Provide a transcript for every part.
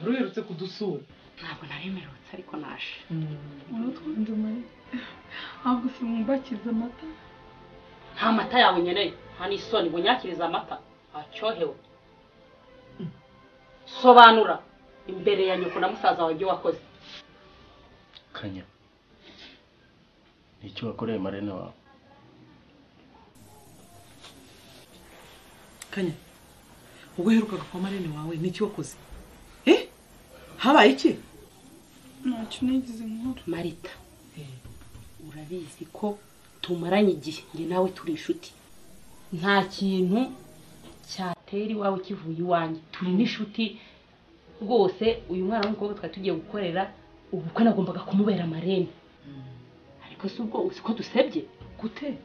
uherutse kudusura ntabwo naremerutse ariko naje uratwunda umwe ntabwo simwumbakiza amata nta mata yawe unyeneye nta n'isoni bunyakiriza amata aryohewe sobanura imbere ya nyoko na musaza wawe ibyo wakoze kanya nicyo wakoreye marene wawe kanya ubwo uherukaga kwa marene wawe n'iki wakoze eh habaye iki ntacyo nigize nkora marita urabizi ko tumaranye igihe njye nawe turi inshuti nta kintu cyatera iwawe kivuye iwanjye turi n'inshuti rwose uyu mwana w'umukobwa twari tugiye gukorera ubukwe nagombaga kumubera amarene ariko si ubwo uzi ko dusebye gute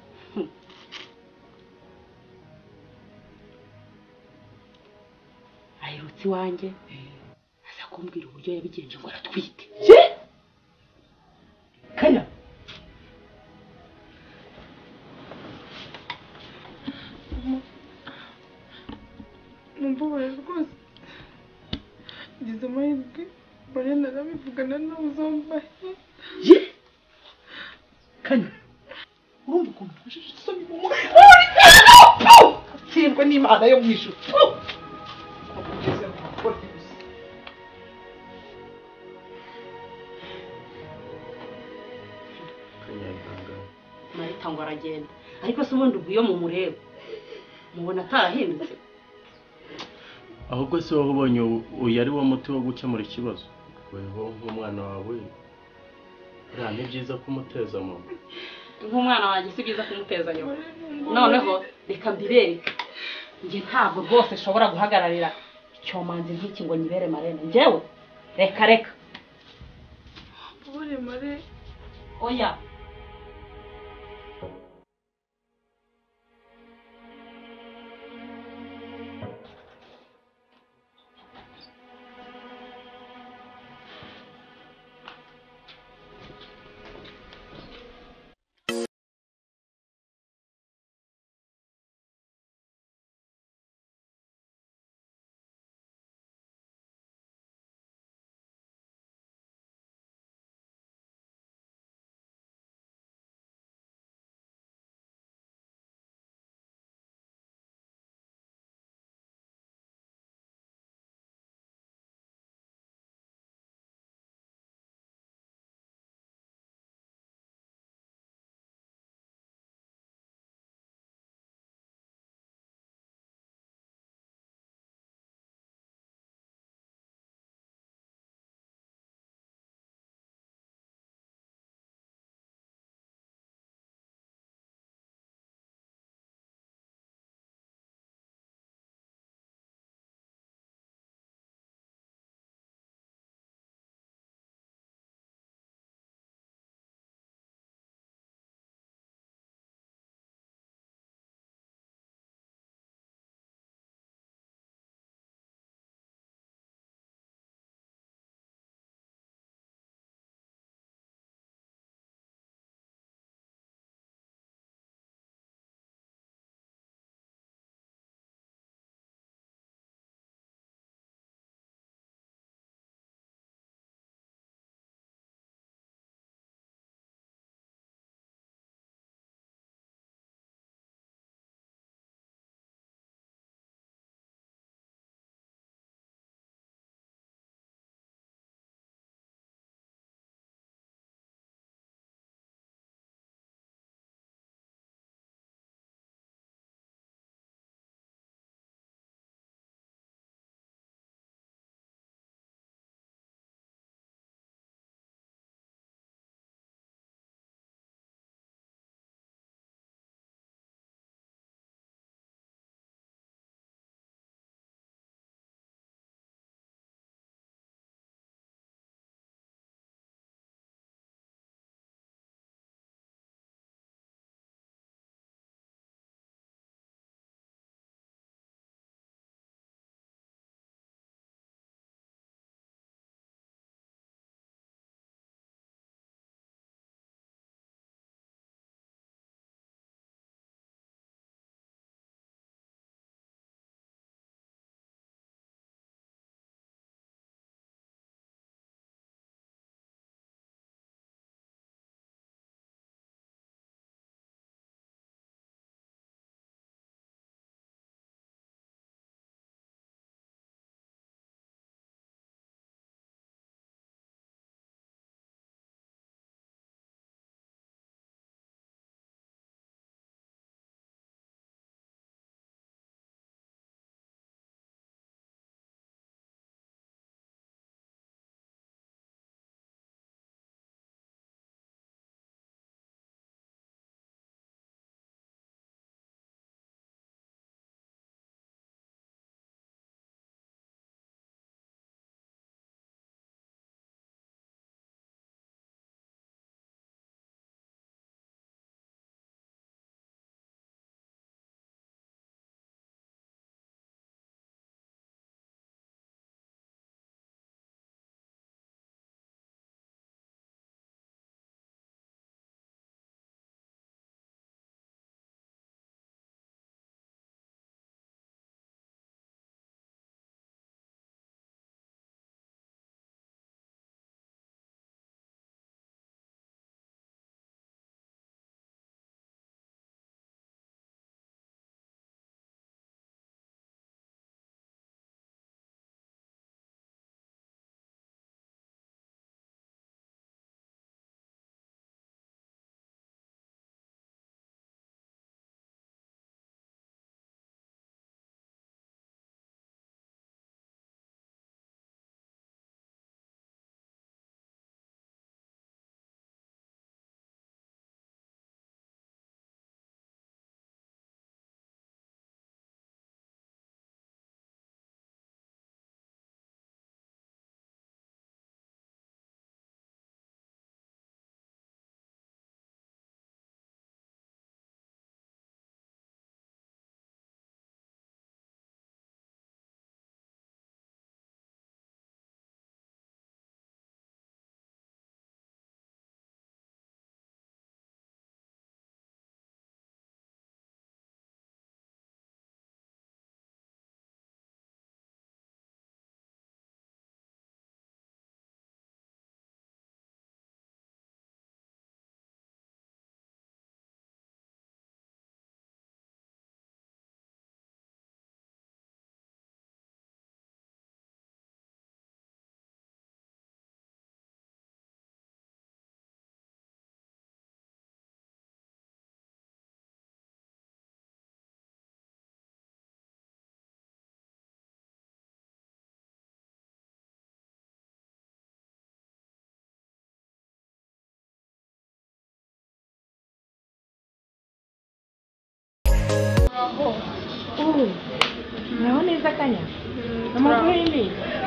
aherutse iwanjye aza kumbwira uburyo yabigenje ngo aratwite kanya mumbabaye rwose ngize amahirwe marene arabivugana nawe uzambaye ye kanya urumva ukuntu nashije isoni mu mutwe kirwa n'imana yo mu ijuru kanya yihangane marita ngo aragenda ariko se ubundi ubwo iyo mumureba mubona atarahindutse ahubwo si wowe ubonye ubu- uyu ari wo muti wo gukemura ikibazo weho nk'umwana wawe nta n'ibyiza kumuteza mu nda nk'umwana wanjye si byiza kumuteza nyuma marene ngo noneho reka mbibereke njye ntabwo rwose nshobora guhagararira icyomanzi nk'iki ngo nyibere marene njyewe reka reka mubabare marene oya aho ubu naho neza kanya amaguru ni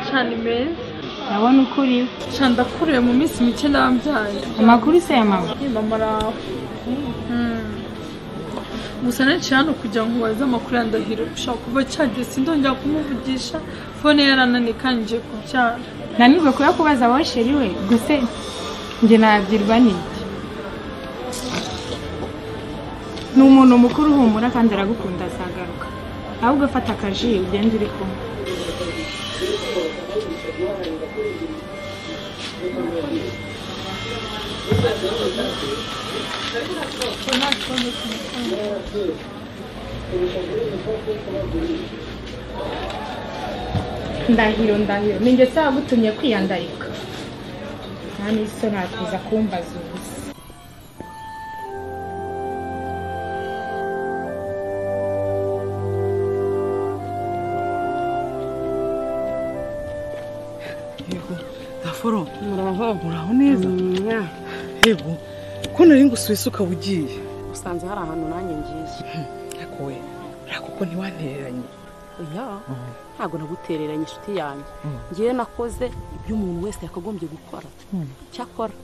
cyane meza ndabona uko uriwe cyane ndakuriye mu minsi mike nabyaye amakuru se ya mama mama araho gusa nanshi hano kugira ngo ubaze amakuru ya ndahiro ushaka kuva cyageze sindongera kumuvugisha fone yarananiye kandi ngiye kubyara nanirwe kuba kubaza wowe sheri we gusa njye nabyirwa n'iki ni umuntu mukuru uhumura kandi aragukunda azagaruka ahubwo afata akaji ugende uri kumwe ndahiro ndahiro ni njye gutumye kwiyandarika nta n'iso nakuza kumbaza ubusa yego gafuro muraho muraho neza yego ko nari ngusuye isuka ugiye usanze hari ahantu nanjye ngiye ariko we urako ko ntiwantereranye oya ntabwo nagutereranye inshuti yanjye ngewe nakoze ibyo umuntu wese yakagombye gukora cyakora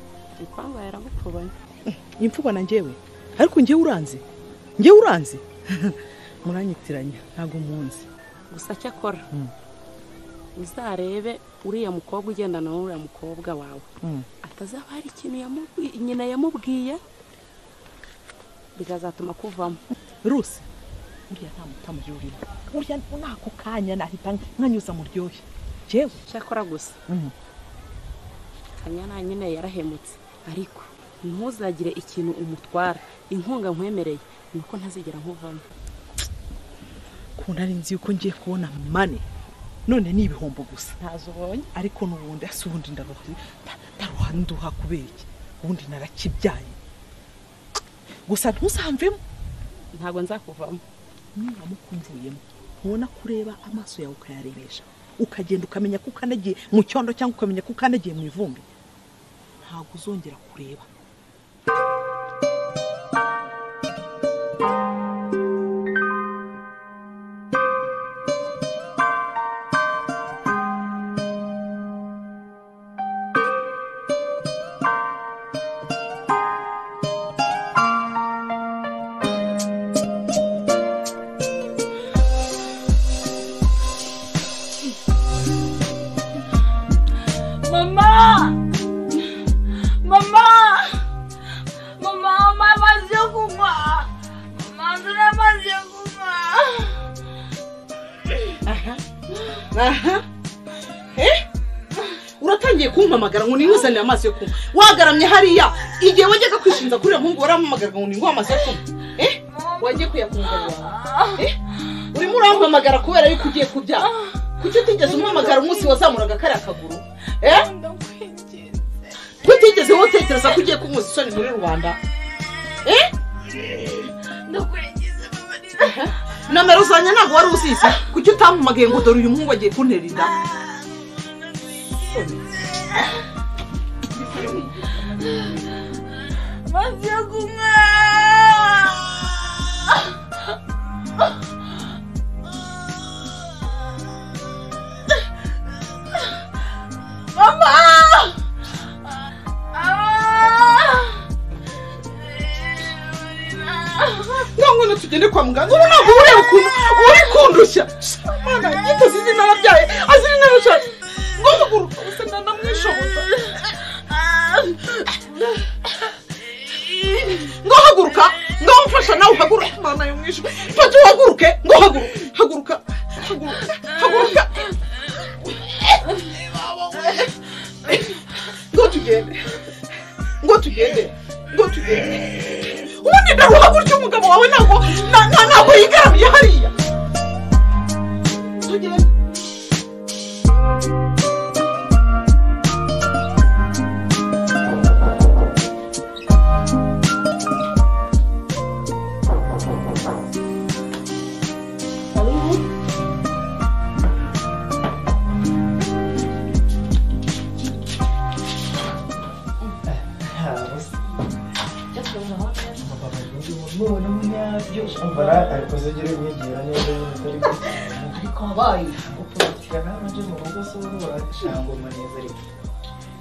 ipanga yaramupfubanye imfubana njyewe ariko njyewe uranze njyewe uranze muranyitiranya ntabwo munzi gusa cyakora uzarebe uriya mukobwa ugendana n'uriya mukobwa wawe atazaba hari ikintu yamubwi- nyina yamubwiye bikazatuma kuvamo rusi uriya nta mutama urimo uriya muri ako kanya nahita nkanyuza mu ryohe jewe cyakora gusa kanyana nyine yarahemutse ariko ntuzagire ikintu umutwara inkunga nkwemereye ni uko ntazigera nkuvamo ko nari nzi yuko ngiye kubona mane none ni ibihombo gusa ntazo ubonye ariko n'ubundi ese ubundi ndaruha nda- ndaruha nduha kubera iki ubundi narakibyaye gusa ntuzamvemo ntabwo nzakuvamo nuramuka umvuyemo ntubona kureba amaso yawe ukayarebesha ukagenda ukamenya ko ukanagiye mu cyondo cyangwa ukamenya ko ukanagiye mu ivumbi ntabwo uzongera kureba mama mama mama mama amazi yo kunywa mama nzura amazi yo kunywa aha Eh? uratangiye kumpamagara ngo ninguzanire amazi yo kunywa wagaramye hariya igihe wajyaga kwishinza kuri uriya muhungu warampamagara ngo ninguhe amazi yo kunywa Eh? wagiye kuyakungarura Eh? urimo urampamagara kubera yuko ugiye kubyara kuki utigeze umpamagara umunsi wazamuraga kariya kaguru Eh? ndakwinginze kutigeze wotekereza ko ugiye kunkuza isoni muri rubanda Eh? ndakwinginze mama ni nomero zanjye ntabwo wari uzizi kuki utampamagaye ngo dore uyu muhungu agiye kuntera inda amazi yo kunywa mama mama ntabwo tugende kwa muganga ubu ntabwo ureba ukuntu uri kundushya mana yitazi izina nabyaye azi izina nashatse ngo muguruka gusa ndamwishoboza ngo haguruka ngo mfasha nawe uhaguruke mana yo mwishu fata uhaguruke ngo haguruke haguruka haguruka haguruka ngo tugende ngo tugende ngo tugende ubundi dore uhagurutse umugabo wawe ntabwo na- na- ntabwo yigaramiye nakoze ugire wigira neza nyine utari ariko wabaye gupfunyikira nawe ujye mu rugo se wowe urashangoma neza ariko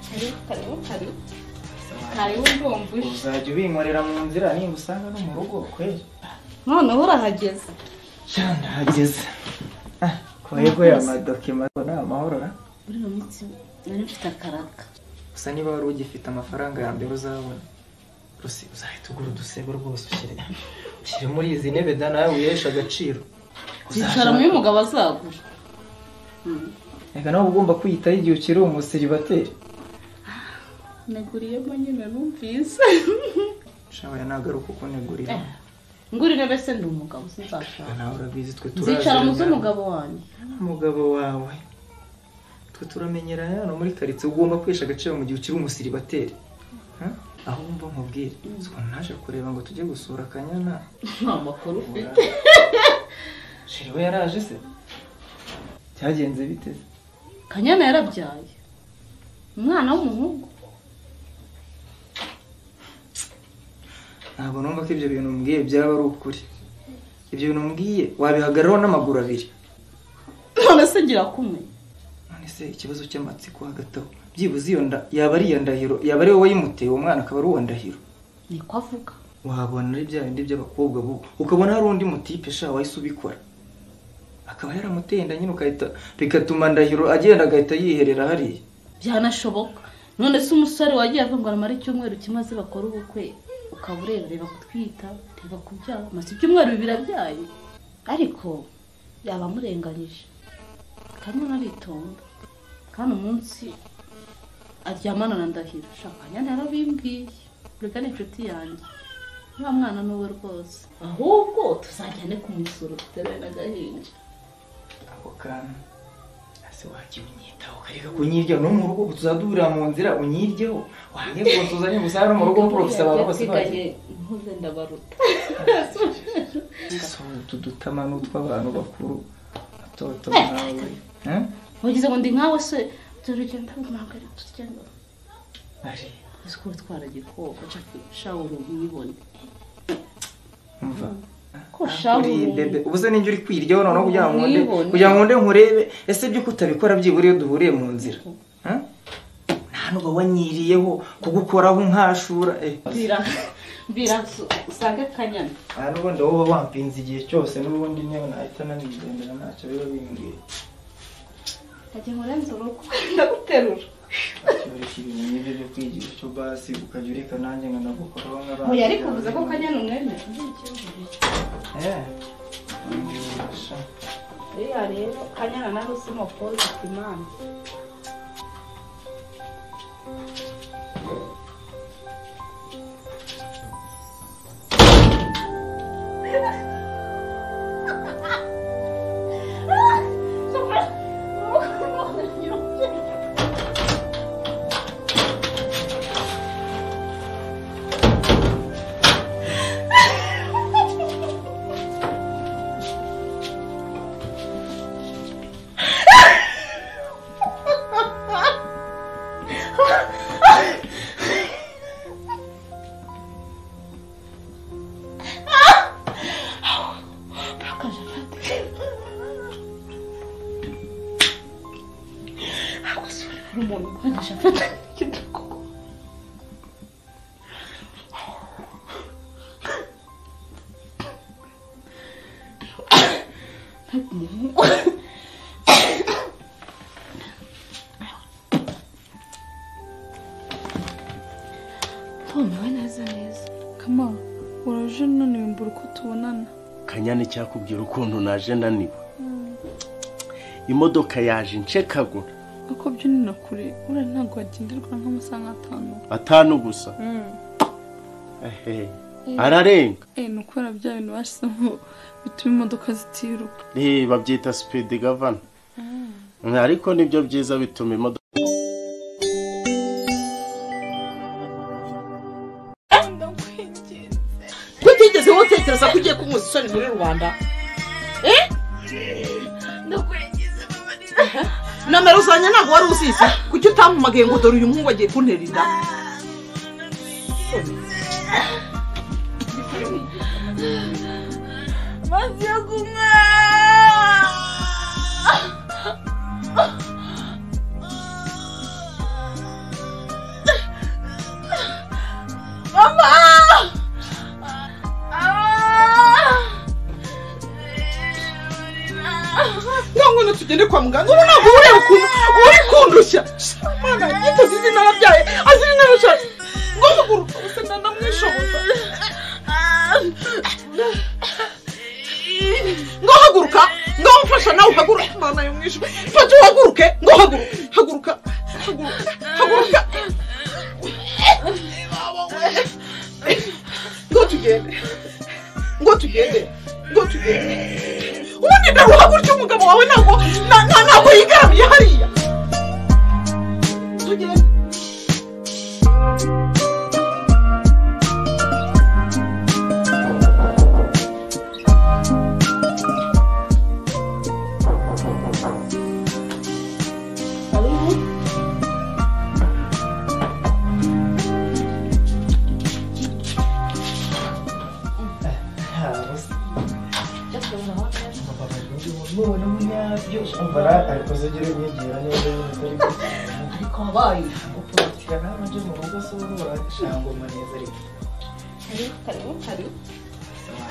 karibu karibu karibu karibu ndumva uje uzajya ubinkorera mu nzira nimba usanga no mu rugo kweri noneho urahageze sha ndahageze Ah, kwego ya madokima ni amahoro ra buriya munsi nari mfite akaraga gusa niba wari ugifite amafaranga ya mbere uzabona rusi uzahita ugura udusego rwose ushyire ushyire muri izi ntebe da nawe wiheshe agaciro zicara muri umugabo azagura reka nawe uba ugomba kwiyitaho igihe ukiri umusiribateri naguriyemo nyine numvise shabaye nagaruka uko negurira ngurire mbese ndi umugabo sinzashaka nawe urabizi twe nzicara mu turaje z'umugabo wanjye umugabo wawe twe turamenyerana hano muri karitsiye ugomba kwihesha agaciro mu gihe ukiri umusiribateri Ha? aho wumva nkubwire siko naje kureba ngo tujye gusura akanyana nta makuru ufite sheri we yaraje se byagenze bite se? kanyana yarabyaye umwana w'umuhungu ntabwo numva ko ibyo bintu umbwiye byaba ari ukuri ibyo bintu umbwiye wabihagararaho n'amaguru abiri none se ngira kumwe none se ikibazo cy'amatsiko hagati aho byibuze iyo nda yaba ari iya ndahiro yaba ari wowe wayimuteye uwo mwana akaba ari uwa ndahiro niko avuga wabona ari bya bindi by'abakobwa bubu ukabona hari undi mutipe sha wahise ubikora akaba yaramutenda nyine ugahita bigatuma ndahiro agenda agahita yiherera hariya byanashoboka none se umusore wagiye avuga ngo aramara icyumweru kimwe aze bakora ubukwe ukaba ureba reba kutwita reba kubyara maze ibyumweru bibiri abyaye ariko yaba amurenganyije kamwe aritonda kandi umunsi aryamana na ndahiro shakanya yarabimbwiye reka ni inshuti yanjye nta mwana n'uwe rwose ahubwo tuzajyane kumusura duteruye n'agahinja ako kantu ese wajya unyitaho ukareka kunyiryaho no mu rugo tuzaduhurira mu nzira unyiryeho wange rwose uzanye gusa no mu rugo mporofisaba rwose Yateganye impuze ndabaruta so utu dutama ni utw'abantu bakuru atoto Eh, nkawe Ha? wagize ngo ndi nkawe se turugendo ntabwo ari turugendo ari ese ko utwara igikoko shawuru uyibone umva ko Uri bebe ubu se ninjye uri kwiryaho noneho kugira ngo nde Mwibone. kugira ngo nde nkurebe ese ibyo kutabikora byibura iyo duhuriye mu nzira Ha? nta n'uba wanyiriyeho kugukoraho nkashura eh mbwira mbwira usange kanyana nta n'ubundi wowe wampinze igihe cyose n'ubundi niyo nahita nabigendera ntacyo biba bimbwiye ajya murenze urugo ndaguterura akibireka ibintu nk'ibyo byo kwigira icyo basi ukajya ureka nanjye ngo nagukoraho nk'abandi oya ariko uvuze ko kanyana umwemera eh mbibasha. uriya rero kanyana nawe usimo pose imana umuntu ukoresha afata igikoko tumewe neza neza kama uraje naniwe mbura uko tubonana kanyana icyakubwira ukuntu naje naniwe imodoka yaje ncekagura ako byo ni na kure uriya ntabwo wagenderwa nk'amasaha nk'atanu atanu gusa ehe ararenga eh ni ukubera bya bintu bashyizemo bituma imodoka zitiruka Eh, babyita sipidi gavana ariko nibyo byiza bituma imodoka kutigeze wotekereza ko ugiye kunyuza isoni muri rubanda Eh? nomero zanjye ntabwo wari uzizi kuki utampamagaye ngo dore uyu muhungu agiye kuntera inda amazi yo kunywa mama ntangono tugende kwa muganga urabona ntabwo uri ukuntu uri kundushya imana yitazi izina arabyaye azi izina arashaje ngomuguru gusa ndamwishoboza ngahaguruka ngamufasha nawe uhaguruka imana yamwishe fata uhaguruke ngahaguruka haguruka haguruka haguruka ngo tugende ngo tugende ngo tugende ubundi ndaruha gutya umugabo wawe ntabwo na- na- ntabwo yigaramiye hariya tugende umubona munyabyo umvara arikoze agira imyegera neza atari ariko wabaye gupfundikira nawe njye mu rugo se ubu urashangoma neza ariko karibu karibu karibu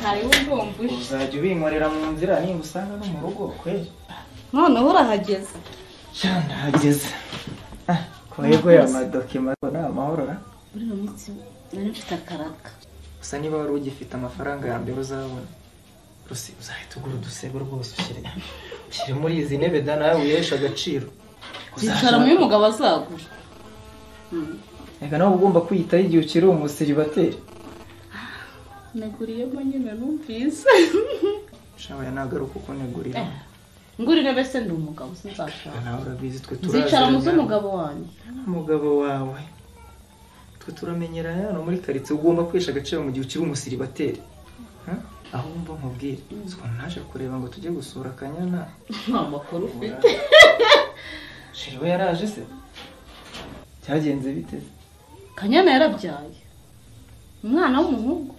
karibu ndumva uje uzajya ubinkorera mu nzira nimba usanga no mu rugo kweri noneho urahageze sha ndahageze Ah, kwego ya madokima ngo ni amahoro ra muri iyo minsi nari mfite akaraga gusa niba wari ugifite amafaranga ya mbere uzabona rose uzahita ugura udusego rwose ushyire ushyire muri izi ntebe da nawe wiheshe agaciro zicara muri umugabo azagura reka nawe uba ugomba kwiyitaho igihe ukiri umusiribateri naguriyemo nyine numvise shawe nagaruka uko negurira ngurire bese ndi umugabo sinzashaka nawe urabizi twe zicara mu turazirana. z'umugabo wanjye umugabo wawe twe turamenyerana hano muri karitsiye ugomba kwihesha agaciro mu gihe ukiri umusiribateri Ha? aho wumva nkubwire siko naje kureba ngo tujye gusura akanyana nta makuru ufite sheri we yaraje se cyagenze bite se? kanyana yarabyaye umwana w'umuhungu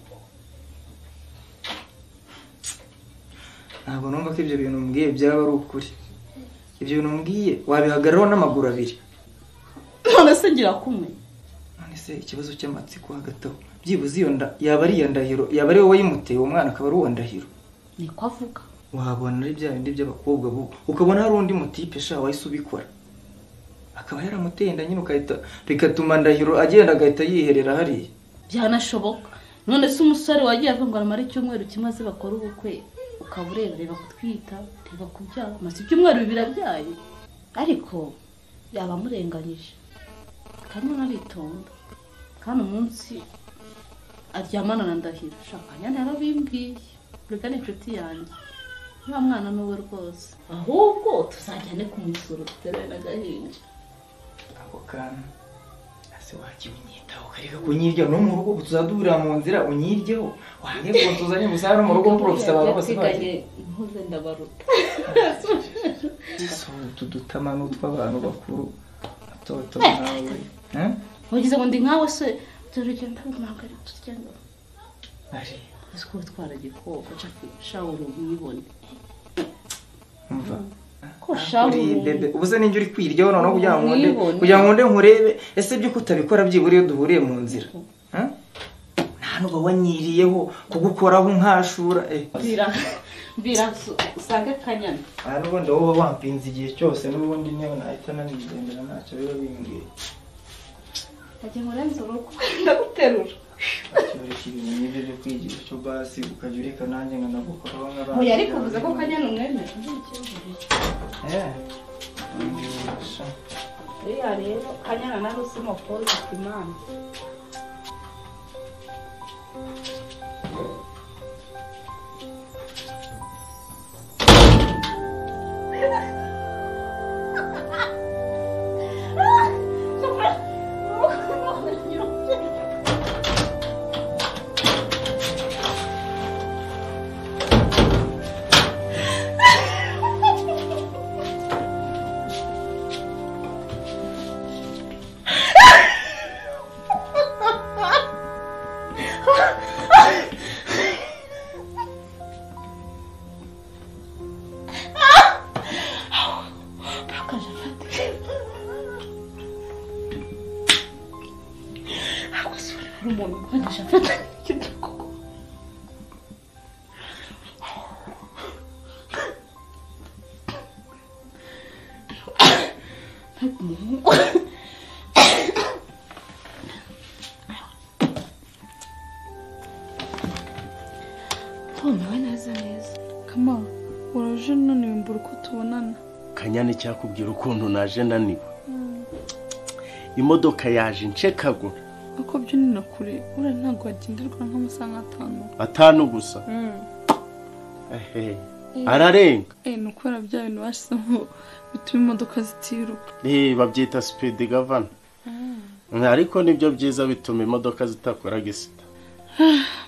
ntabwo numva ko ibyo bintu umbwiye byaba ari ukuri ibyo bintu umbwiye wabihagararaho n'amaguru abiri none se ngira kumenya none se ikibazo cy'amatsiko hagati aho byibuze iyo nda yaba ari iya ndahiro yaba ari wowe wayimuteye uwo mwana akaba ari uwa ndahiro niko avuga wabona ari bya bindi by'abakobwa bo ukabona hari undi mutipe sha wahise ubikora akaba yaramutenda nyine ugahita bigatuma ndahiro agenda agahita yiherera hariya byanashoboka none se umusore wagiye avuga ngo aramara icyumweru kimwe aze bakore ubukwe ukaba ureba reba kutwita reba kubyara maze ibyumweru bibiri abyaye ariko yaba amurenganyije kanyana aritonda kandi umunsi aryamana na ndahiro shaka kanyana yarabimbwiye reka ni inshuti yanjye nta mwana n'uwe rwose ahubwo tuzajyane kumusura duterure n'agahinja ako kantu ese wajya unyitaho ukareka kunyiryaho no mu rugo ubu tuzajya duhurira mu nzira unyiryeho wange ngo tuzanye gusa hano mu rugo mporofisa abantu bose bagiye ntuze ndabaruta si utu dutama n'utw'abantu bakuru atoto nawe Eh? ntugize ngo ndi nkawe se turugendo ntabwo ari turugendo ari ese kuba twaragikoko shawe ubibone umva ko shawe Uri bebe ubu se ninjye uri kwiryaho noneho kugira ngo nkunde Nibone. kugira ngo nkunde nkurebe ese byo kutabikora byibura iyo duhuriye mu nzira Ha? nta n'uba wanyiriyeho kugukoraho nkashura eh mbwira mbwira su- usange akanyana aha n'ubundi wowe uba wampinze igihe cyose n'ubundi niyo nahita nanigendera ntacyo biba bimbwiye ajya murenza urugo ndaguterura ntacyo bari kibintu nk'ibyo byo kwigira icyo basi ukajya ureka nanjye ngo nagukoraho nk'abandi oya ariko bivuze ko kanyana umwemera eh sha. uriya rero kanyana nawe usima polo imana amafaranga gukoresha mfata koko tumewe neza neza kamara uraje unaniwe mbura uko tubonana kanyana icyakubwira ukuntu naje naniwe imodoka yaje nshekagura uko byinina kure uriya ntabwo wagenderwa nk'amasaha nk'atanu atanu gusa ehe ararenga eh ni ukubera bya bintu bashyizeho bituma imodoka zitiruka Eh, babyita sipidi gavana ariko nibyo byiza bituma imodoka zitakora gisita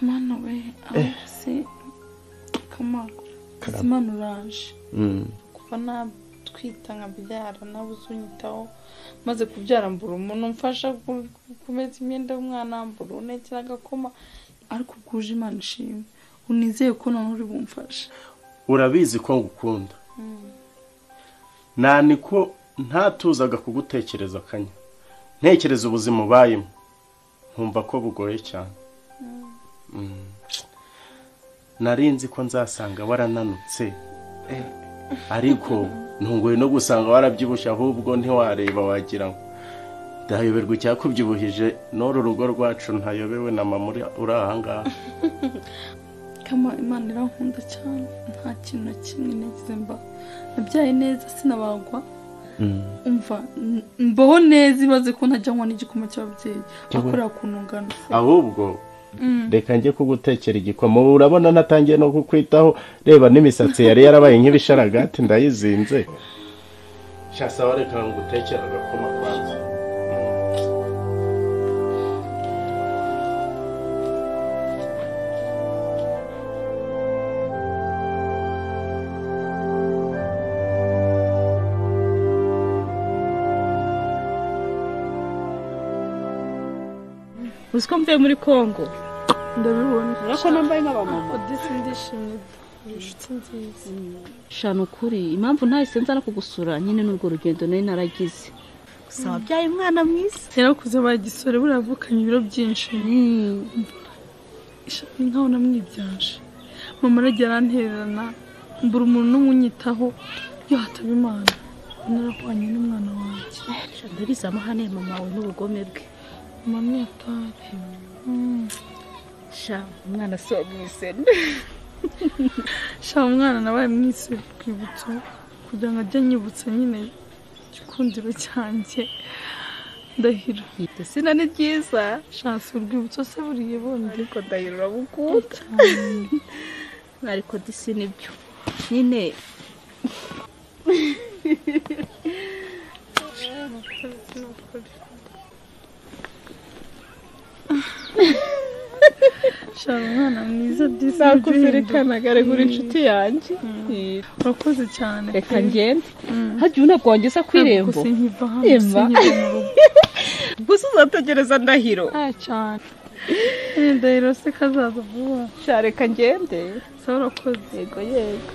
mana we aho se kamara imana uraje kuva natwita nkabyara nawe uzunyitaho maze kubyara mbura umuntu umfasha ku- ku- kumesa imyenda y'umwana mbura unekera agakoma ariko ubwuje imana ishimwe unizeye ko nawe uri bumfasha urabizi ko ngukunda nani ko ntatuzaga kugutekereza akanya ntekereza ubuzima ubayemo nkumva ko bugoye cyane Mm. nari nzi ko nzasanga warananutse ariko ntunguwe no gusanga warabyibushye ahubwo ntiwareba wagira ngo ndayoberwa icyakubyibuhije n'uru rugo rwacu ntayobewe na mama uri uri ahangaha kama imana irankunda cyane nta kintu na kimwe nagize mba nabyaye neza sinabagwa umva m- mbaho neza ibaze ko ntajya nywa n'igikoma cy'ababyeyi bakorera ku ntungano ahubwo reka njye kugutekera igikoma ubu urabona natangiye no kukwitaho reba n'imisatsi yari yarabaye nk'ibisharagati ndayizinze shasawa reka ngutekera agakoma kwanza uzi ko mvuye muri kongo ndabibona urabona ko nambaye nk'abamama odisi ndishimye inshuti nziza shana ukuri impamvu ntahise nza no kugusura nyine n'urwo rugendo nari naragize gusa wabyaye umwana mwiza yarakuze baye igisore buriya yavukanye ibiro byinshi ishami nkaho namwibyanje mama aragira arantererana mbura umuntu n'umwe unyitaho iyo hataba imana narahwanye n'umwana wanjye ndabizi amahane ya mama wawe n'ubugome bwe mama yatari sha umwana si uwo mwisene sha umwana nabaye mwise urwibutso kugira ngo ajye anyibutsa nyine igikundiro cyanjye ndahiro yita sina ni ryiza shansi urwibutso se buriye bundi ariko ndahiro uramukunda ariko disi nibyo nyine sha umwana mwiza disi ari kuri inshuti yanjye urakoze cyane reka ngende hagiye unabwongeza ku irembo gusa nkiva hano sinkiri mu rugo gusa uzategereza ndahiro Ah, cyane Eh, ndahiro se kazaza vuba sha reka ngende se urakoze yego yego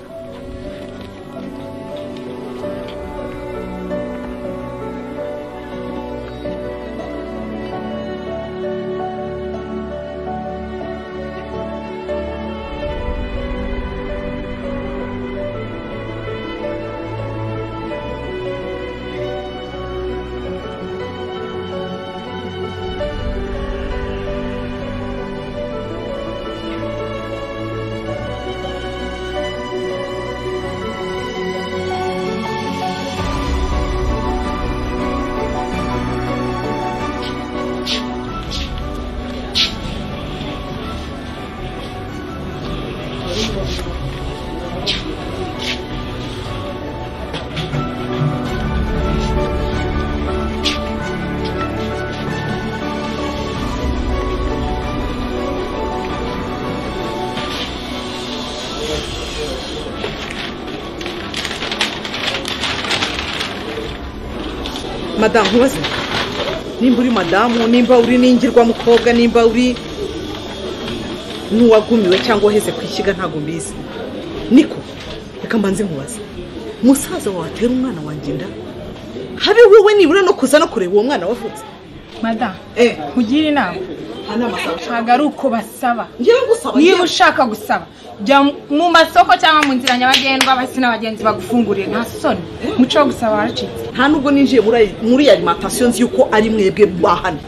madamu ntubaze nimba uri madamu nimba uri n'ingirwa mukobwa nimba uri n'uwagumiwe cyangwa uheze ku ishyiga ntabwo mbizi niko reka mbanze nkubaze umusaza watera umwana wanjye inda habe wowe nibura no kuza no kureba uwo mwana wavutse madamu eh kugira inama ntabwo ari uko basaba ngewe gusaba niba ushaka gusaba jya mu masoko cyangwa mu nzira nyabagendwa abasi n'abagenzi bagufungurire nta soni umuco wo gusaba waracitse nta nubwo ninjiye muri ayi- muri iyi alimantasiyo nzi yuko ari mwebwe bahana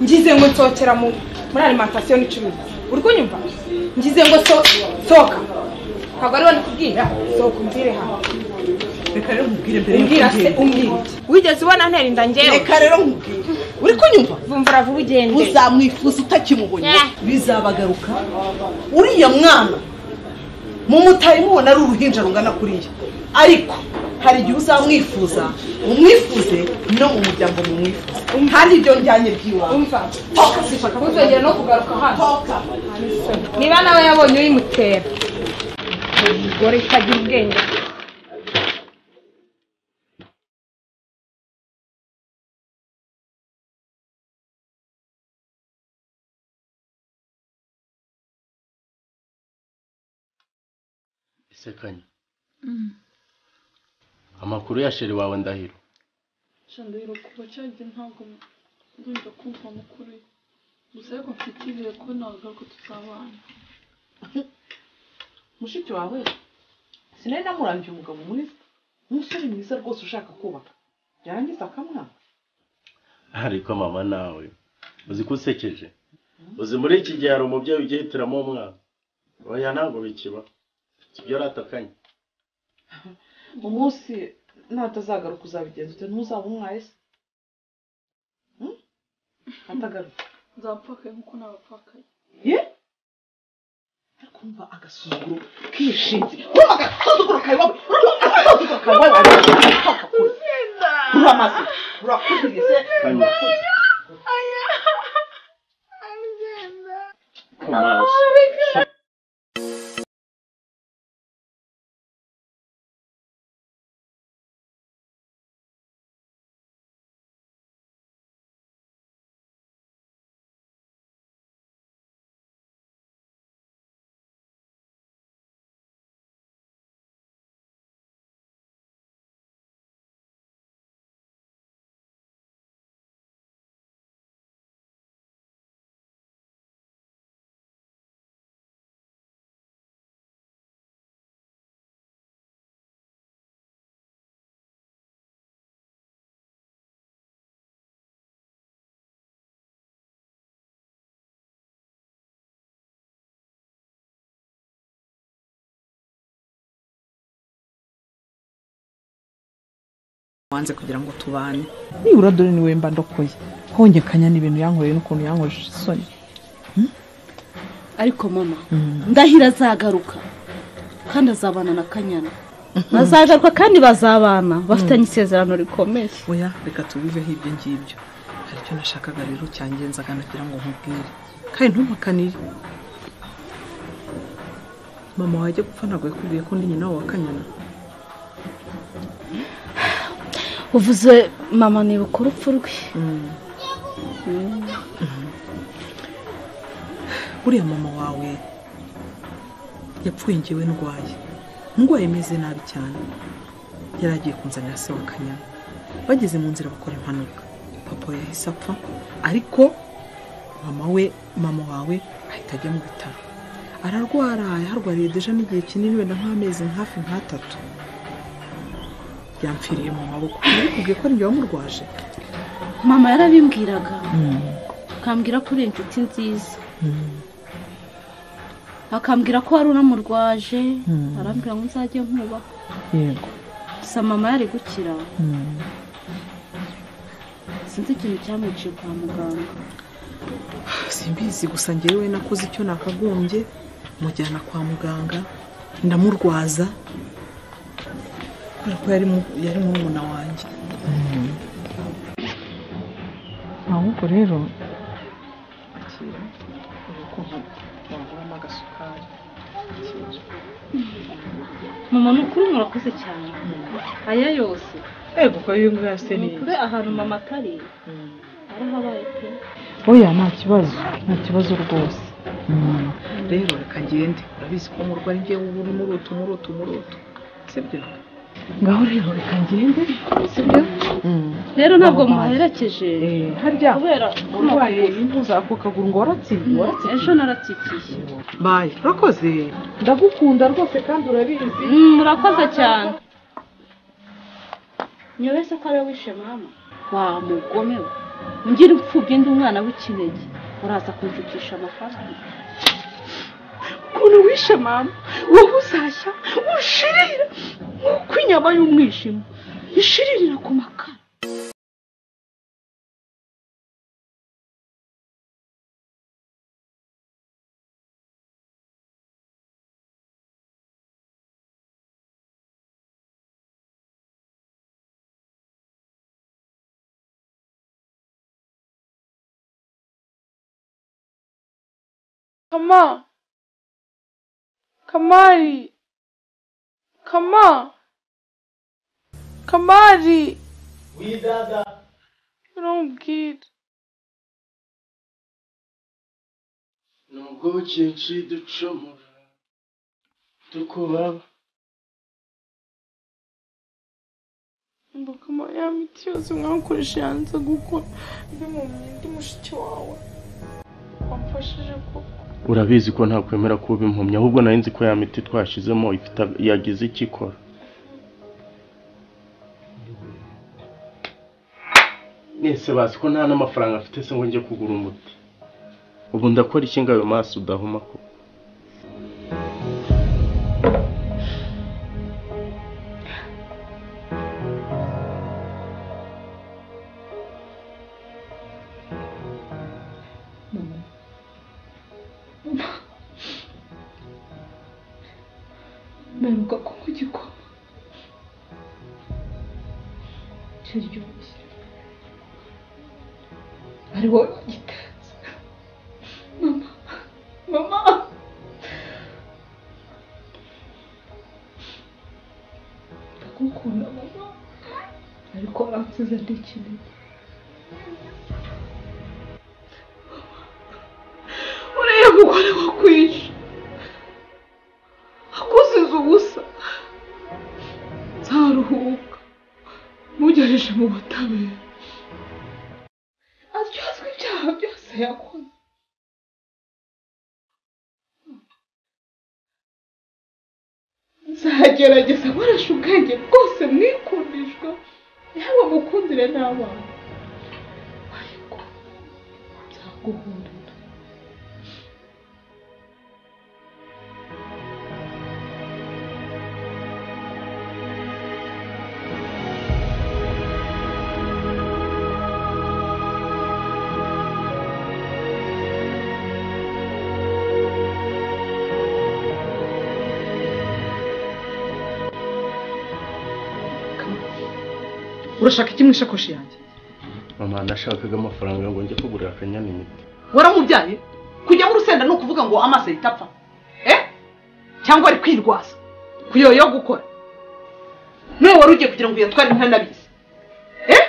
ngize ngo nsohokera mu muri alimantasiyo n'icuruzwa uri kunyumva ngize ngo so- sohoka ntabwo ariwe ndikubwira sohoka umbwire hano reka rero nkubwire mbere umbwira se umbwira wigeze ubona ntera inda ngewe reka rero nkubwire uri kunyumva vumvura vuba ugende uzamwifuza utakimubonye Yeah. bizabagaruka uriya mwana mumutari mubona ari uruhinja rungana kuriya ariko hari igihe uzamwifuza umwifuze no mu muryango mumwifuze kandi ibyo njyanye bw'iwawe umva ntuzongere no kugaruka hano niba nawe yabonye uyimutera umugore utagira ubwenge ese kanya amakuru ya sheri wawe ndahiro shandahiro kuva cyagiye ntabwo ngomba kumva amakuru ye gusa ariko mfite ibihe ko ntabwo tuzabana mushiki wawe sinari namurangiye umugabo mwiza umusore mwiza rwose ushaka kubaka yarangiza akamwaka ariko mama nawe uzi ko usekeje uzi muri iki gihe hari umubyeyi ugiye yihitiramo umwana oya ntabwo bikiba ibyo aratakanye umunsi natazagaruka uzabigenza ute ntuzaba umwaye se Hmm? atagaruka nzapfakaye nk'uko nabapfakaye ye ariko umva agasuzuguro kishinze urumva agasuzuguro kawe wowe urumva agasuzuguro kawe wowe arapfaka kure uramaze urakuriye se kanya ku maso wanze kugira ngo tubane nibura dore niwe mba ndokoye hongekanya n'ibintu yankoreye n'ukuntu yankojeje isoni ariko mama ndahira azagaruka kandi azabana na kanyana bazagaruka kandi bazabana bafitanye isezerano rikomeye oya reka tubiveho ibyo ngibyo hari icyo nashakaga rero cyangenzaga nagira ngo nkubwire kandi ntumpakanire mama wajya gupfa ntabwo yakubwiye ko ndi nyina wawe akanyana uvuze mama nibuka urupfu rwe uriya mama wawe yapfuye ngewe ndwaye ndwaye meze nabi cyane yari agiye kunzanira se wa kanyana bageze mu nzira bakora impanuka papa we yahise apfa ariko mama we mama wawe ahita ajya mu bitaro ararwara yaharwariye deja n'igihe kinini wenda nk'amezi hafi nk'atatu yampfiriye mu maboko nabikubwiye ko ari njye wamurwaje mama yarabimbwiraga akambwira ko uri inshuti nziza akambwira ko wari unamurwaje arambwira ngo nzajye nkuba yego gusa mama yari gukira sinzi ikintu cyamwiciye kwa muganga simbizi gusa njyewe nakoze icyo nakagombye mujyana kwa muganga ndamurwaza kubera ko yari mu- yari murumuna wanjye ahubwo rero waguramo agasukari mama ni ukuri murakoze cyane aya yose ego ko iyo ngiyo yase ni neza ukuri ahantu mama atari arahabaye pe oya nta kibazo nta kibazo rwose rero reka ngende urabizi ko murwayi ngewe uba uri murutu murutu murutu sibyo ngaho rero reka ngende sibyo rero ntabwo muherekeje harya kubera urwaye impuza ako kaguru ngo waratsibiye waratsibiye ejo naratsikiye bayi urakoze ndagukunda rwose kandi urabizi murakoze cyane niyo wese ko ariwe wishe mama wa mugome we ngira upfubye ndi umwana w'ikinege uraza kunshukisha amafaranga ukuntu wishe mama wowe uzashya ushirira nk'uko inyama y'umwijima ishiririra ku makara kama kamari kama kamari widada urambwira nubwo byinshi ducumura tukubaba mbakama ya miti yose mwakoresha yanze gukora ndi mu ndi mushiki wawe wamfashije koko urabizi ko ntakwemera kuba impumyi ahubwo nari nzi ko ya miti twashyizemo ifite- yagize icyo ikora mwese bazi ko nta n'amafaranga afite se ngo njye kugura umuti ubu ndakora iki ngo ayo maso udahuma ko mperuka kunywa igikoma kiryoshye ari wowe wagitetse mama mama ndagukunda mama ariko waransize ndi kinini uriya mugore wakwishe akusize ubusa nzaruhuka mugejeje mu butabera aryozwe ibyaha byose yakoze nzagerageza nkoresha ubwenge bwose mwikundishwa yaba mukundire n'abana ariko nzaguhurira urashaka iki mu isakoshi yanjye mama nashakaga amafaranga ngo njye kugurira akanyana imiti waramubyaye kujyamo urusenda ni ukuvuga ngo amaso ahita apfa eh cyangwa ari kwirwaza kuyoyo gukora niwe wari ugiye kugira ngo uyatware ntanabizi eh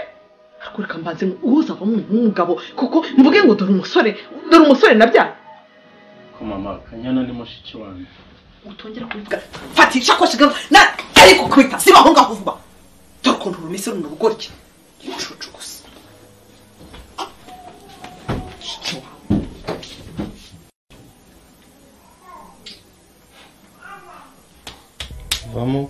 ariko mbanze ngo uzavamo umugabo kuko mvuge ngo dore umusore dore umusore nabyaye ko mama akanyana ni mushiki wanjye utongera kubivuga fata isakoshi gato na ariko kubita siba aho ngaho vuba dore ukuntu rumese runo rugorye inshucu gusa Mushiki wawe. vamo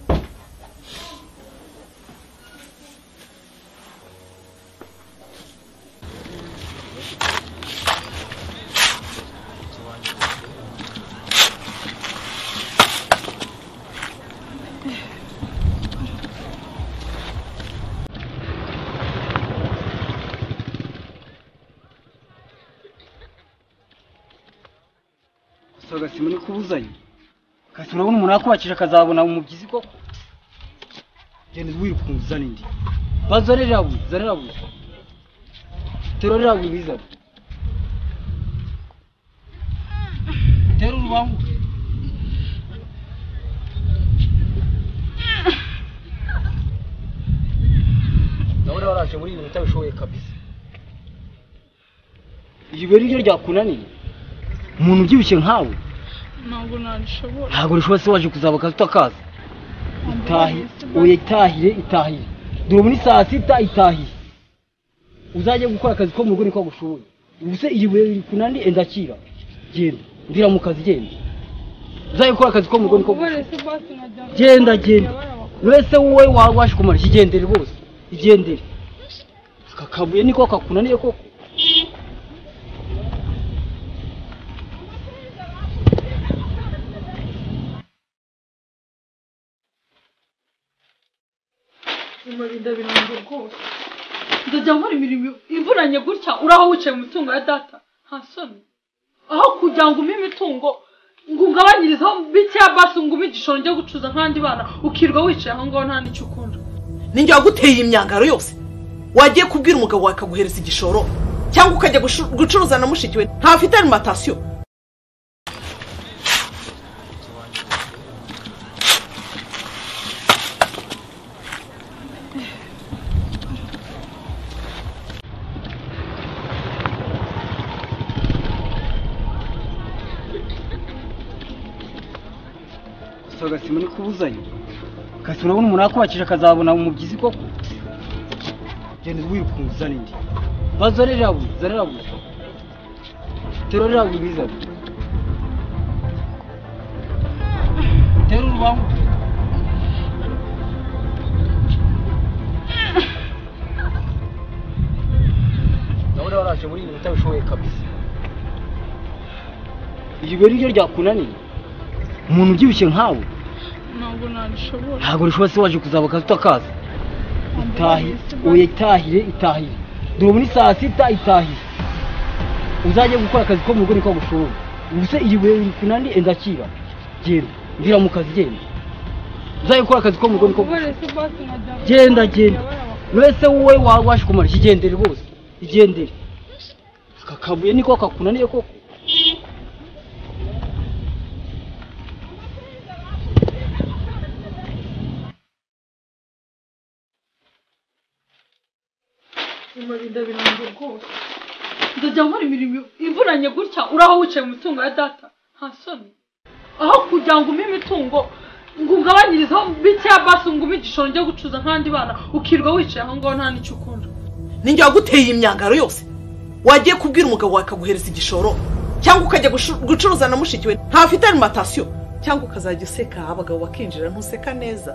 soga simuri kubuzanya kasi urabona umuntu yakubakije akazabona umubyizi koko genda wiruka umuzane ndi bazorera we zorera we terorera we biza tera urubangu ndabona waraje muri ibi minota bishoboye kabisa ijibwe ni ryo ryakunaniye umuntu ubyibushye nkawe ntabwo nabishobora ntabwo rishobora se waje kuzaba akazi utakazi itahi oya itahire itahire dore muri saa sita itahire uzajye gukora akazi ko mu rugo niko gushoboye ubuse iri buye riri kunandi endakira genda ndira mu kazi genda uzajye gukora akazi ko mu rugo niko gushoboye genda genda uretse wowe wabasha kumara ikigendere rwose igendere aka kabuye niko kakunaniye koko amarinda birangira rwose ndajya nkora imirimo ivunanye gutya uri aho wicaye mu mitungo ya data nta soni aho kugira ngo umpe imitungo ngo ungabanyirizeho bikeya basi ngo umpe igishoro njya gucuza nk'abandi bana ukirwa wicaye aho ngaho nta n'icyo ukunda ninjye waguteye iyi myambaro yose wagiye kubwira umugabo wawe akaguhereza igishoro cyangwa ukajya gushu- gucuruza na mushiki we ntafite arimantasiyo gusa agasima ni kubuzanya gusa urabona umuntu yakubakije akazabona umubyizi koko genda wiruka uzana indi bazo rirabuze zarirabuze tero rirabuze bizana tero urubangu ndabona waraje muri ibi minota bishoboye kabisa iryo buye ni ryo ryakunaniye umuntu ubyibushye nkawe ntabwo nabishobora ntabwo rishobora se waje kuzaba akazi utakazi itahi oya itahire itahire dore muri saa sita itahire uzajye gukora akazi ko mu rugo niko gushoboye ubuse iri buye riri kunandi endakira genda ndira mu kazi genda uzajye gukora akazi ko mu rugo niko gushoboye genda genda uretse wowe wabasha kumara ikigendere rwose igendere aka kabuye niko kakunaniye koko amarinda birangira rwose ndajya nkora imirimo ivunanye gutya uri aho wicaye mu mitungo ya data nta soni aho kugira ngo umpe imitungo ngo ungabanyirizeho bikeya basi ngo umpe igishoro njya gucuza nk'abandi bana ukirwa wicaye aho ngaho nta n'icyo ukunda ninjye waguteye iyi myambaro yose wagiye kubwira umugabo wawe akaguhereza igishoro cyangwa ukajya gushu- gucuruza na mushiki we ntafite arimantasiyo cyangwa ukazajya useka abagabo bakinjira ntuseka neza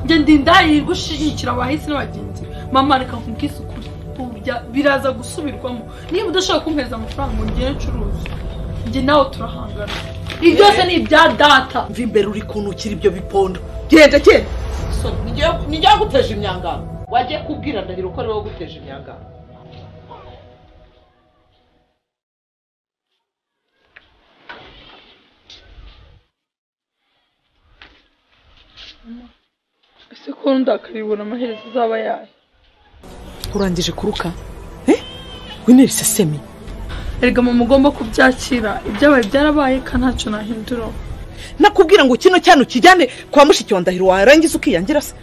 njye ndi indaya gushigikira abahisi n'abagenzi mama reka nkubwise ukuri burya biraza gusubirwamo niba udashobora kumpereza amafaranga ngo ngere ncuruze njye nawe turahangana ibi byose ni ibya data mva imbere uri kunukira ibyo bipondo genda genda So, nijya- nijya guteje imyangaro wagiye kubwira ndahiro ko ari wowe uguteje imyangaro ese ko ndakaribona amaherezo azaba yayo urangije kuruka wine bisesemi erega mama ugomba kubyakira ibyabaye byarabaye kandi ntacyo nahinduraho nakubwira ngo kino cyane ukijyane kwa mushiki wa ndahiro warangiza ukiyangira se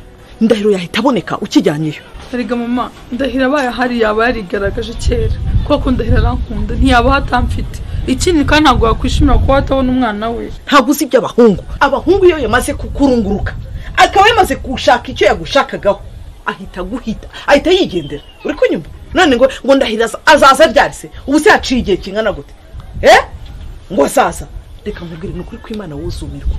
ndahiro yahita aboneka ukijyanyeyo erega mama ndahira abaye ahari yaba yarigaragaje kera kuko ndahira arankunda ntiyaba atamfite ikindi kandi ntabwo wakwishimira kuba watabona umwana we ntabwo uzi iby'abahungu abahungu iyo yamaze kukurunguruka akaba yamaze gushaka icyo yagushakagaho ahita aguhita ahita yigendera uri kunyumva none ngo ngo ndahira aza- azaza aryarese ubu se yaciye igihe kingana gute eh ngo azaza reka nkubwire ni ukuri kw'imana wuzumirwa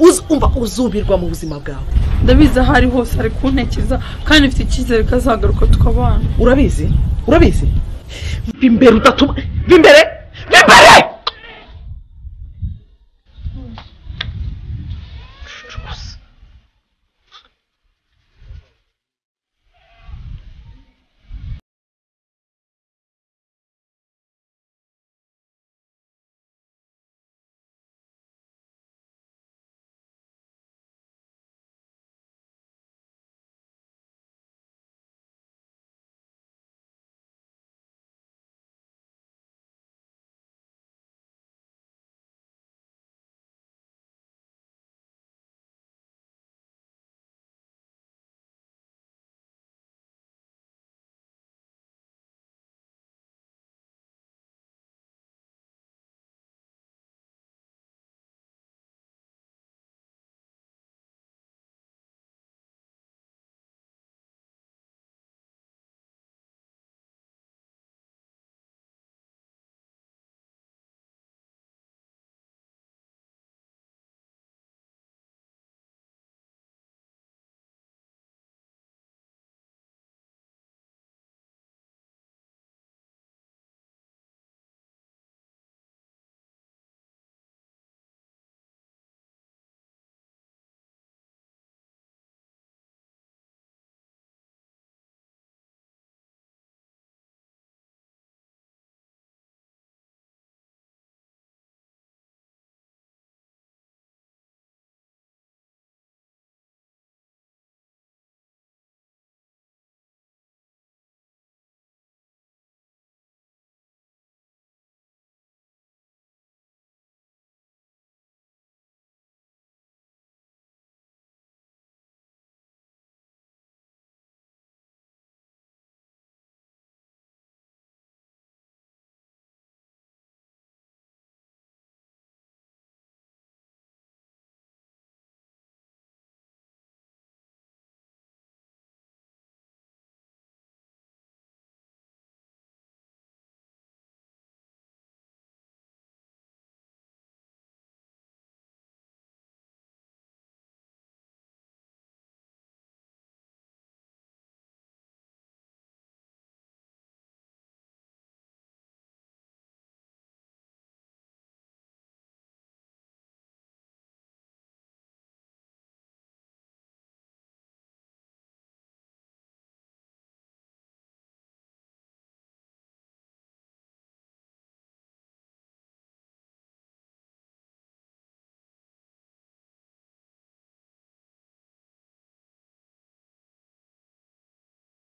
Uzu- umva uzumirwa mu buzima bwawe ndabizi aho ari hose ari kuntekereza kandi mfite icyizere ko azagaruka tukabana urabizi urabizi bimbere udatuma bimbere bimbere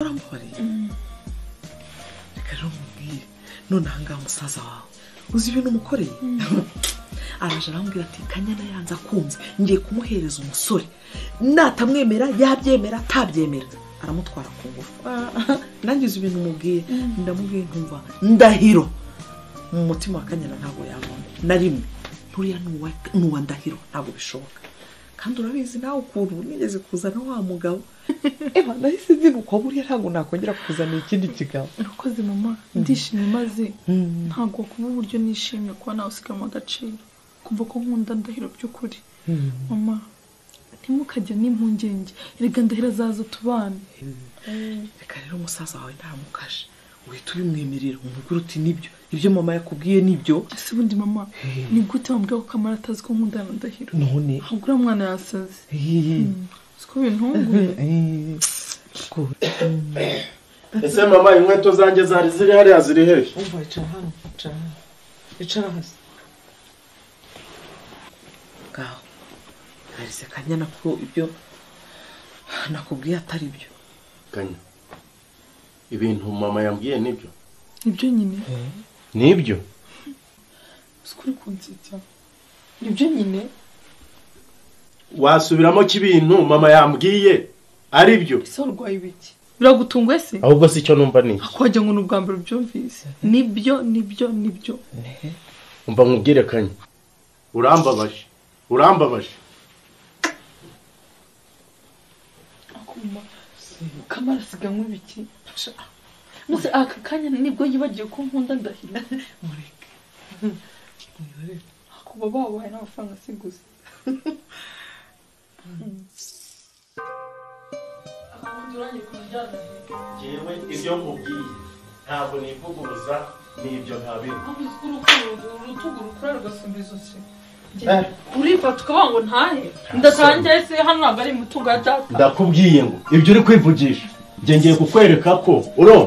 mumbabarire reka rero mubwire none ahangaha musaza wawe uzi ibintu umukoreye araje arambwira ati kanyana yanze akunze ngiye kumuhereza umusore natamwemera yabyemera atabyemera aramutwara ku ngufu nangize ibintu umubwiye ndamubwiye ntumva ndahiro mu mutima wa kanyana ntabwo yabona na rimwe nturiya ni uwa- ni uwa ndahiro ntabwo bishoboka kandi urabizi nawe ukuntu nigeze kuzana wa mugabo eba nahise ndi uko buriya ntabwo nakongera kuzana ikindi kigabo urakoze mama ndishimye maze ntabwo kuba uburyo nishimye kuba nawe usigamwe agaciro kumva ko nkunda ndahiro by'ukuri mama ntimukajya n'impungenge erega ndahiro azaza tubane reka rero umusaza wawe ntamukaje uhita ubimwemerera umubwira uti nibyo ibyo mama yakubwiye nibyo ese ubundi mama ni gute wambwira ko kamara atazi ko nkunda na ndahiro none ntabwo uriya mwana yasaze siko bintunguye ese mama inkweto zanjye zari ziri hariya ziri hehe umva icara hano icara hano icara hasi ngaho narize kanyana ko ibyo nakubwiye atari byo kanya ibintu mama yambwiye nibyo nibyo nyine nibyo siko uri kunsetsa nibyo nyine wasubiramo ko ibintu mama yambwiye ari byo ese urwaye ibiki biragutunguye se ahubwo si cyo numva ni iki wagira ngo ni ubwa mbere ubyumvise nibyo nibyo nibyo umva nkubwire kanya urambabaje urambabaje akuma kamara asiganwe ibiki maze aka kanya nibwo yibagiwe ko nkunda ndahira akuba babaye n'amafaranga asiguze yewe ibyo nkubwiye ntabwo nivuguruza nibyo ntabiri urifata ukavuga ngo ntahe ndatangiye se hano ntabwo ari imitungo ya data ndakubwiye ngo ibyo uri kwivugisha njye ngiye kukwereka ko uro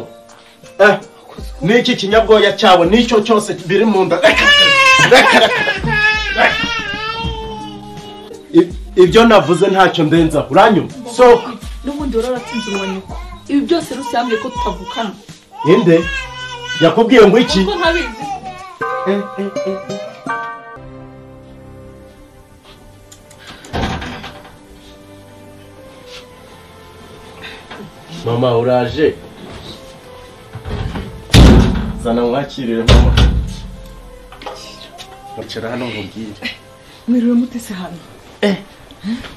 eh, n'iki kinyabwoya cyawe n'icyo cyose biri mu nda Reka, reka, reka. I- ibyo navuze ntacyo ndenzaho uranyumva sohoka n'ubundi wararatsinze uwa nyoko ibi byose rusange ko tutavukana inde yakubwiye ngo iki kuko ntabizi mama uraje zana mwakirire mama icara hano nkubwire mwiriwe mutese hano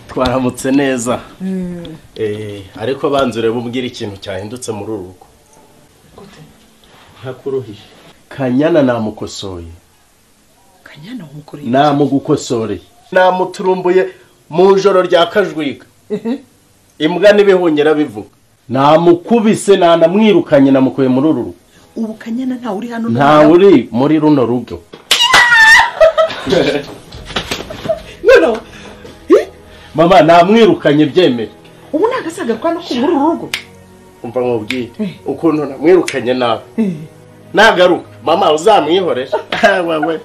twaramutse neza Eh, ariko banza urebe umbwira ikintu cyahindutse muri uru rugo ntakuruhije kanyana namukosoye kanyana wamukoreye namugukosoreye namuturumbuye mu ijoro rya kajwiga imbwa n'ibihungera bivuga namukubise nanamwirukanye namukuye muri uru rugo ubu kanyana ntawe uri hano ntawe uri muri runo rugo noneho mama namwirukanye byemeye ubu ni agasaga kwa no ku muri uru rugo umva nkubwire ukuntu namwirukanye nawe nagaruka mama uzamwihoresha wewe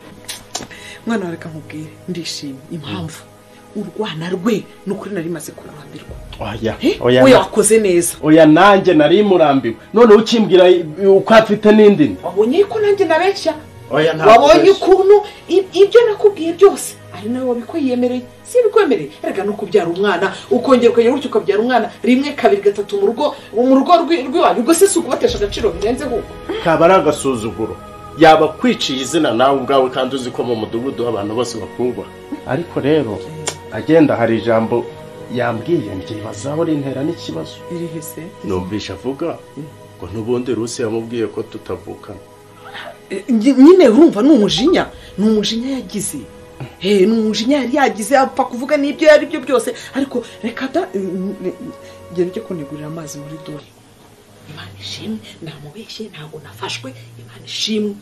mwana wa reka nkubwire ndishimye impamvu urwana rwe ni ukuri nari maze kurambirwa oya oya we wakoze neza oya nanjye nari murambiwe noneho ukimbwira uko afite n'indi ndimi. wabonye ko nanjye nareshya oya ntabwo wabonye ubeshya. ukuntu i- ibyo nakubwiye byose ari nawe wabikwiyemereye si ibikwemereye erega no kubyara umwana ukongera ukongera gutyo ukabyara umwana rimwe kabiri gatatu mu rugo mu rugo rwi- rw'iwanyu ubwo se si ukubatesha agaciro birenze kuko kaba ari agasuzuguro yaba akwiciye izina nawe ubwawe kandi uzi ko mu mudugudu abantu bose bakubaha ariko rero agenda hari ijambo yambwiye ndyibazaho rintera n'ikibazo irihe se numvisha avuga ngo n'ubundi rusi yamubwiye ko tutavukana Eh, nyi- nyine urumva ni umujinya ni umujinya yagize he ni umujinya yari yagize apfa kuvuga n'ibyo yari byo byose ariko reka da ngera ujye kunigurira amazi muri dore imana ishimwe namubeshye ntabwo nafashwe imana ishimwe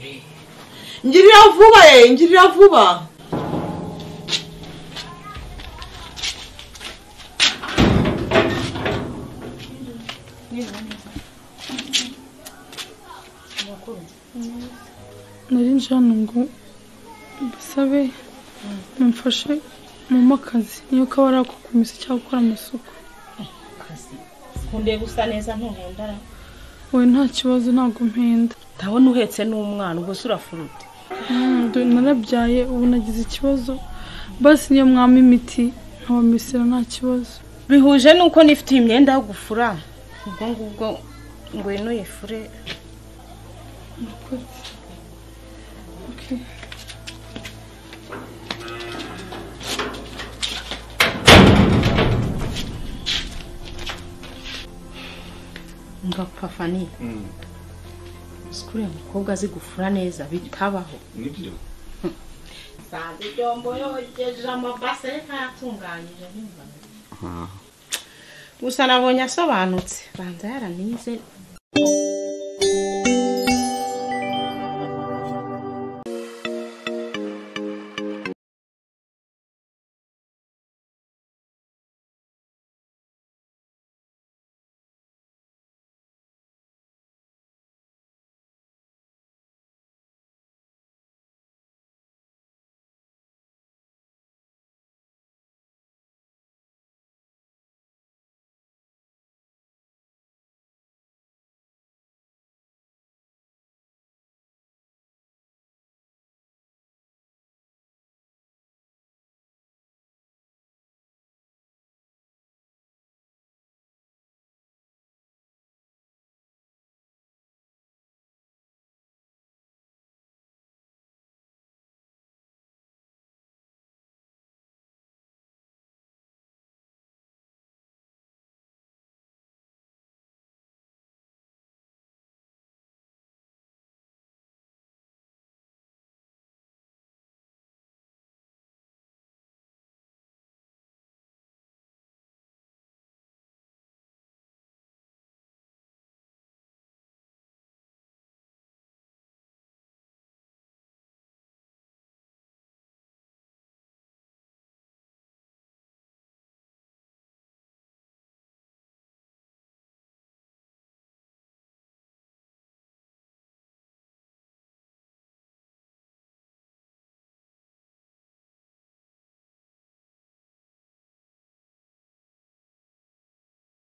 Eh. ngirira vuba ye ngirira vuba nari nje hano ngo mbasabe mumfashe mama akazi niyo kaba ari ako kumesa cyangwa gukora amasuku akazi kundeba usa neza ntuhendara we nta kibazo ntabwo mpenda ndabona uhetse n'umwana ubwo se urafurute Mm, dore narabyaye ubu nagize ikibazo basi niyo mwami imiti nkabamisira nta kibazo bihuje nuko nifitiye imyenda yo gufura ubwo ngubwo ngwino uyifure Okay. ngapfa fani sikuriya mukobwa azi gufura neza bitabaho nibyo sanze ibyombo yogeje amabase ntatunganyije nkumva gusa nabonye asobanutse banza yaranize